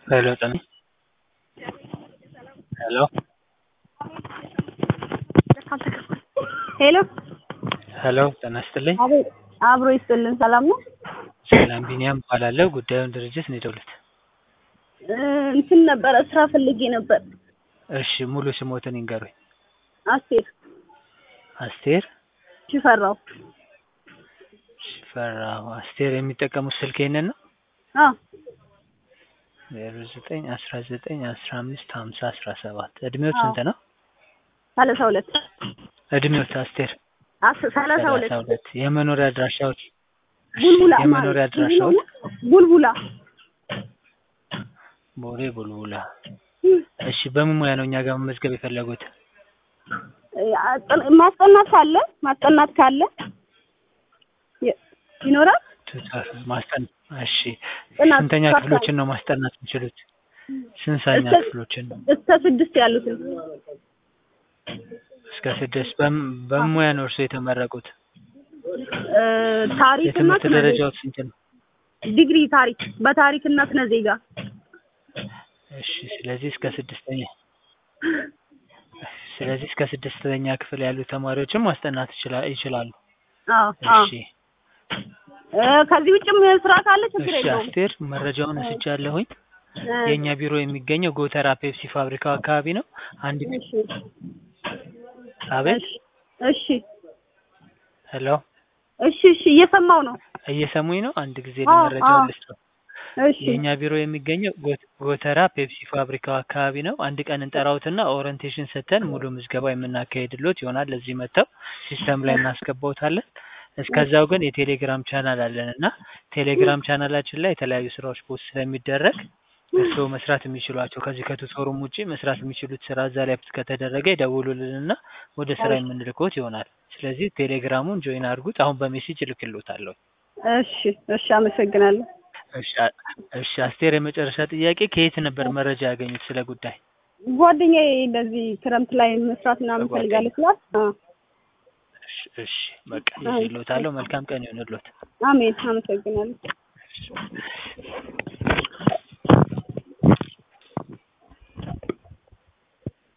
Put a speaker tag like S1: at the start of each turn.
S1: ሄሎ ጤና ሄሎ
S2: ሄሎ
S1: ሄሎ ጤና ይስጥልኝ።
S2: አቤት አብሮ ይስጥልን። ሰላም ነው?
S1: ሰላም ቢኒያም እባላለሁ። ጉዳዩን ድርጅት ነው የደወሉት።
S2: እ እንትን ነበረ ስራ ፈልጌ ነበር።
S1: እሺ ሙሉ ስሞትን ይንገሩኝ።
S2: አስቴር
S1: አስቴር
S2: ሽፈራው።
S1: ሽፈራው። አስቴር የሚጠቀሙት ስልክ ይሄንን ነው?
S2: አዎ
S1: ዜሮ ዘጠኝ አስራ ዘጠኝ አስራ አምስት ሀምሳ አስራ ሰባት እድሜዎት
S2: አዎ።
S1: ስንት ነው?
S2: ሰላሳ ሁለት
S1: እድሜዎት አስቴር?
S2: አስ- ሰላሳ ሁለት
S1: ሰላሳ ሁለት የመኖሪያ አድራሻዎች? እሺ፣
S2: ቡልቡላ
S1: የመኖሪያ
S2: ማለት
S1: አድራሻዎች?
S2: ቡልቡላ
S1: ቦሌ ቡልቡላ። እሺ በምን ሙያ ነው እኛ ጋር መመዝገብ የፈለጉት?
S2: እ አጥ- ማስጠናት ካለ ማስጠናት ካለ ይ- ይኖራል።
S1: ቱተር ማስጠን እሺ
S2: ጥናት
S1: ስንተኛ
S2: ቱተር
S1: ክፍሎችን ነው ማስጠናት የሚችሉት? ስንተኛ
S2: እስከ-
S1: ክፍሎችን ነው?
S2: እስከ ስድስት ያሉትን
S1: እስከ ስድስት በም- በምን ሙያ ነው እርስዎ የተመረቁት?
S2: እ ታሪክና
S1: የትምህርት
S2: ስነ ዜጋ
S1: ደረጃው ስንት ነው?
S2: ዲግሪ ታሪክ በታሪክና ስነ ዜጋ
S1: እሺ ስለዚህ እስከ ስድስተኛ ስለዚህ እስከ ስድስተኛ ክፍል ያሉ ተማሪዎችን ማስጠናት ይችላ- ይችላሉ።
S2: አዎ አዎ
S1: እሺ
S2: እ ከዚህ ውጭም ስራ ካለ ችግር
S1: እሺ
S2: የለውም።
S1: አስቴር መረጃውን ወስጃለሁኝ።
S2: እ
S1: የእኛ ቢሮ የሚገኘው ጎተራ ፔፕሲ ፋብሪካው አካባቢ ነው። አንድ
S2: እሺ
S1: አቤት
S2: እሺ እሺ
S1: ሄሎ
S2: እሺ እሺ እየሰማው ነው።
S1: እየሰሙኝ ነው? አንድ ጊዜ
S2: አዎ፣
S1: ለመረጃውን
S2: አዎ።
S1: ልስጠው።
S2: እሺ
S1: የእኛ ቢሮ የሚገኘው ጎ- ጎተራ ፔፕሲ ፋብሪካው አካባቢ ነው። አንድ ቀን እንጠራውትና ኦሪንቴሽን ሰጥተን ሙሉ ምዝገባ የምናካሄድሎት ይሆናል። ለዚህ መጥተው ሲስተም ላይ እናስገባውታለን። እስከዛው ግን የቴሌግራም ቻናል አለን እና ቴሌግራም ቻናላችን ላይ የተለያዩ ስራዎች ፖስት ስለሚደረግ እርስዎ መስራት የሚችሏቸው ከዚህ ከቱቶሩም ውጪ መስራት የሚችሉት ስራ እዛ ላይ ከተደረገ ይደውሉልንና ወደ ስራ የምንልኮት ይሆናል። ስለዚህ ቴሌግራሙን ጆይን አድርጉት። አሁን በሜሴጅ እልክሎታለሁ።
S2: እሺ እሺ አመሰግናለሁ።
S1: እሺ አ- እሺ አስቴር፣ የመጨረሻ ጥያቄ ከየት ነበር መረጃ ያገኙት ስለ ጉዳይ?
S2: ጓደኛዬ እንደዚህ ክረምት ላይ መስራት ምናምን
S1: በጓደኛ-
S2: ፈልጋለች ስላት አዎ
S1: እሺ እሺ፣ በቃ ይዤልዎታለሁ። መልካም ቀን ይሁንልዎት።
S2: አሜን አመሰግናለሁ።
S1: እሺ።